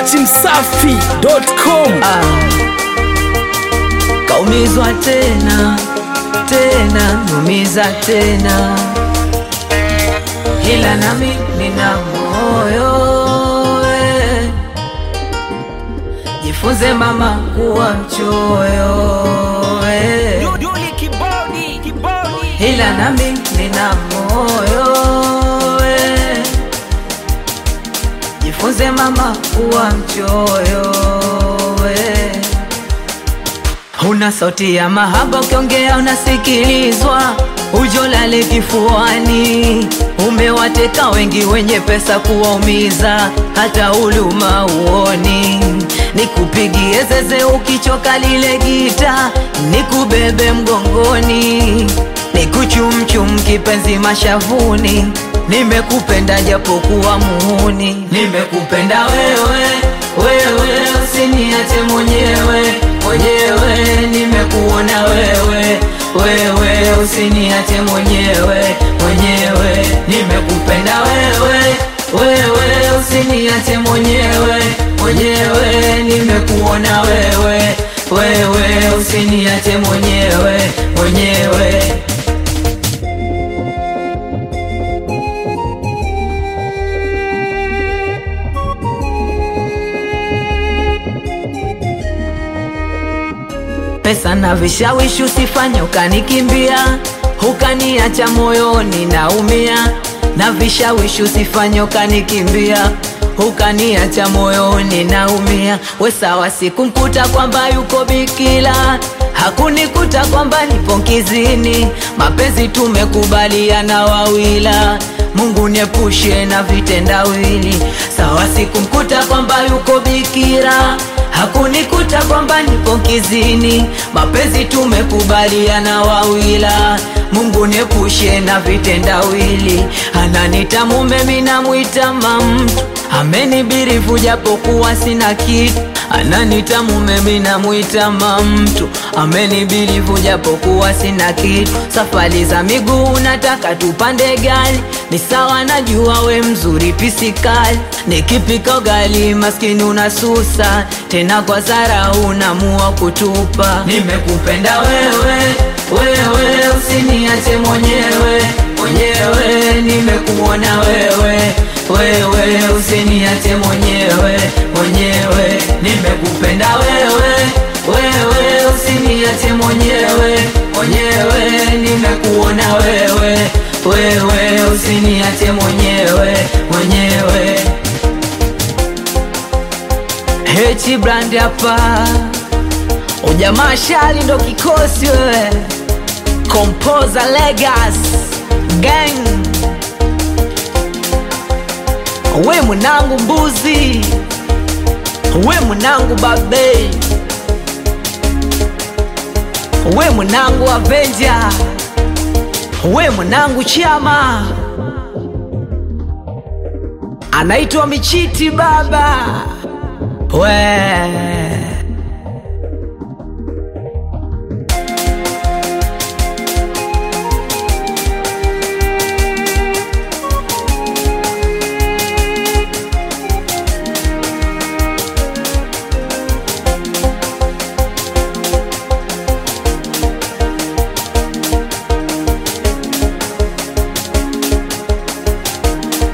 datimsafi.com Ah, kaumizwa tena tena, numiza tena, ila nami nina moyo eh. Jifunze mama kuwa mchoyo eh. ila nami nina moyo eh. Jifunze mama kuwa mchoyo eh. Una sauti ya mahaba, ukiongea unasikilizwa, ujolale kifuani. Umewateka wengi wenye pesa kuwaumiza, hata huluma uoni. Nikupigie zeze ukichoka lile gita, nikubebe mgongoni, nikuchumchum kipenzi mashavuni. Nimekupenda japokuwa muhuni, nimekupenda wewe wewe, usiniache mwenyewe mwenyewe, nimekuona wewe wewe, usiniache mwenyewe mwenyewe, nimekupenda wewe wewe, usiniache mwenyewe mwenyewe, nimekuona wewe wewe, usiniache mwenyewe mwenyewe. pesa na vishawishi, usifanye ukanikimbia, ukaniacha moyoni naumia. Na vishawishi, usifanye ukanikimbia, ukaniacha moyoni naumia. We sawa, sikumkuta kwamba yuko bikila, hakunikuta kwamba nipo kizini. Mapenzi tumekubaliana wawila, Mungu niepushe na vitendawili. Sawa, sikumkuta kwamba yuko bikira hakunikuta kwamba nipo kizini. Mapenzi tumekubaliana wawila, Mungu niepushe na vitendawili. Ananita mume, mimi namwita mamtu, amenibirifu japokuwa sina kitu. Ananita mume, mimi namwita mamtu, amenibirifu japokuwa sina kitu. Safari za miguu nataka tupande gari, ni sawa, najua we mzuri pisikali. Nikipika ugali maskini unasusa tena kwa zara unamua kutupa. Nimekupenda wewe wewe, usiniache mwenyewe mwenyewe, nimekuona wewe wewe, usiniache mwenyewe mwenyewe, nimekupenda wewe wewe, usiniache mwenyewe mwenyewe, nimekuona wewe wewe, usiniache mwenyewe mwenyewe. Hechi brand hapa, ujamaa shali ndo kikosi wewe, Composer Legas Gang, we mwanangu mbuzi, we mwanangu babe, we mwanangu Avenger, we mwanangu chama, anaitwa Michiti baba we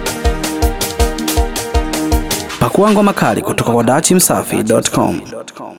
pakua ngoma kali kutoka kwa datimsafi.com